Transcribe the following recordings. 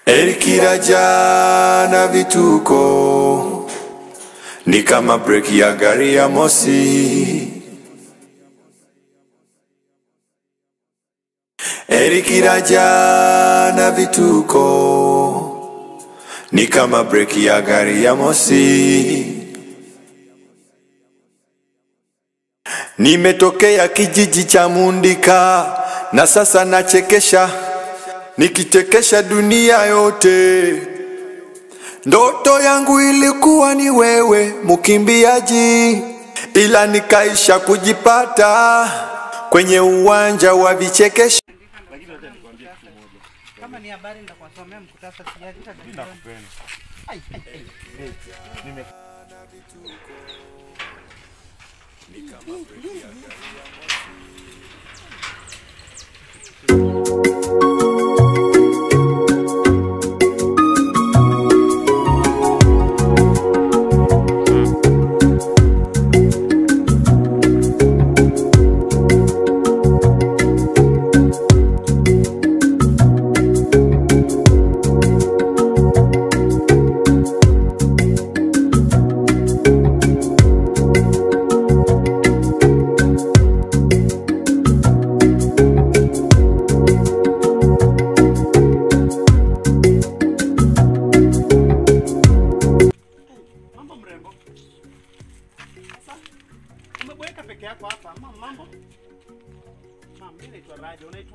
Erikiraja na vituko ni kama breki ya gari ya mosi. Erikiraja na vituko ni kama breki ya gari ya mosi. Nimetokea kijiji cha Mundika na sasa nachekesha, nikichekesha dunia yote. Ndoto yangu ilikuwa ni wewe mkimbiaji, ila nikaisha kujipata kwenye uwanja wa vichekesho. Kama ni habari nitakuwasomea mkutasari sijaleta dakika. Ai, ai, ai. Mambo mrembo. Sasa umeboeka peke yako hapa. Mama, mambo? Mama, mimi naitwa Raja, unaitwa?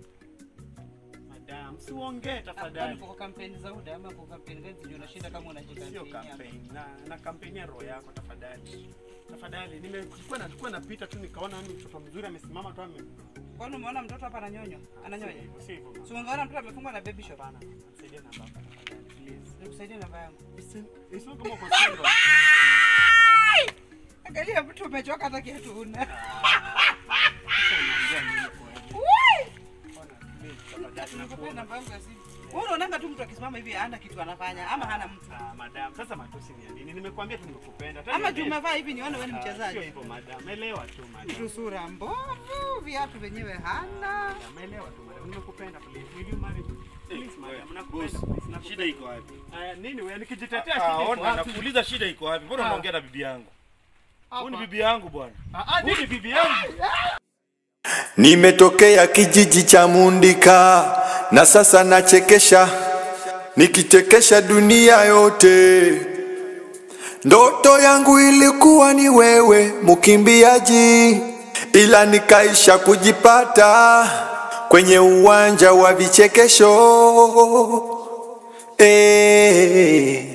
Madam, si uongee Kwani tafadhali. kwa kampeni za UDA ama kwa kampeni gani zenye unashinda kama Sio unajikampeni hapa? campaign. Na na kampeni ya roho yako tafadhali. Tafadhali, nimekuwa na nilikuwa napita tu nikaona ni mtoto mzuri amesimama tu ame. Kwani umeona mtoto hapa ananyonywa? Ananyonya. Si hivyo. Si ungeona mtoto amefungwa na baby shop. Hapana, nisaidie namba yako tafadhali, please. Nikusaidie namba yangu. Isi- Isiwe kama uko single. Angalia mtu umechoka hata kiatu huna. Sasa unaongea nini kwa hiyo? Wai! Ona, please, tafadhali, Nikupea nakuomba. namba yangu ya simu. Wewe unaonanga tu mtu akisimama hivi hana kitu anafanya ama hana mtu. Ah, madam, sasa matusi ni ya nini? Nimekuambia tu nimekupenda. Tena Ama niambie- juu umevaa hivi nione wewe ni Ah, Sio mchezaji. hivyo madam, elewa tu madam. Mtu sura mbovu, viatu vyenyewe hana. Madam, elewa tu madam, nimekupenda please. Will you marry me? Please madam, nakupenda Boss, please. nakupenda. shida iko wapi? Aya, nini wewe nikijitetea Ah, shida iko ona, wapi? nakuuliza shida iko wapi? Mbona Ah. unaongea na bibi yangu? Huyu ni Hapa. bibi yangu bwana. Ah, ah, nini bibi yangu? Nimetokea kijiji cha Mundika na sasa nachekesha, nikichekesha dunia yote. Ndoto yangu ilikuwa ni wewe mkimbiaji, ila nikaisha kujipata kwenye uwanja wa vichekesho. Eh,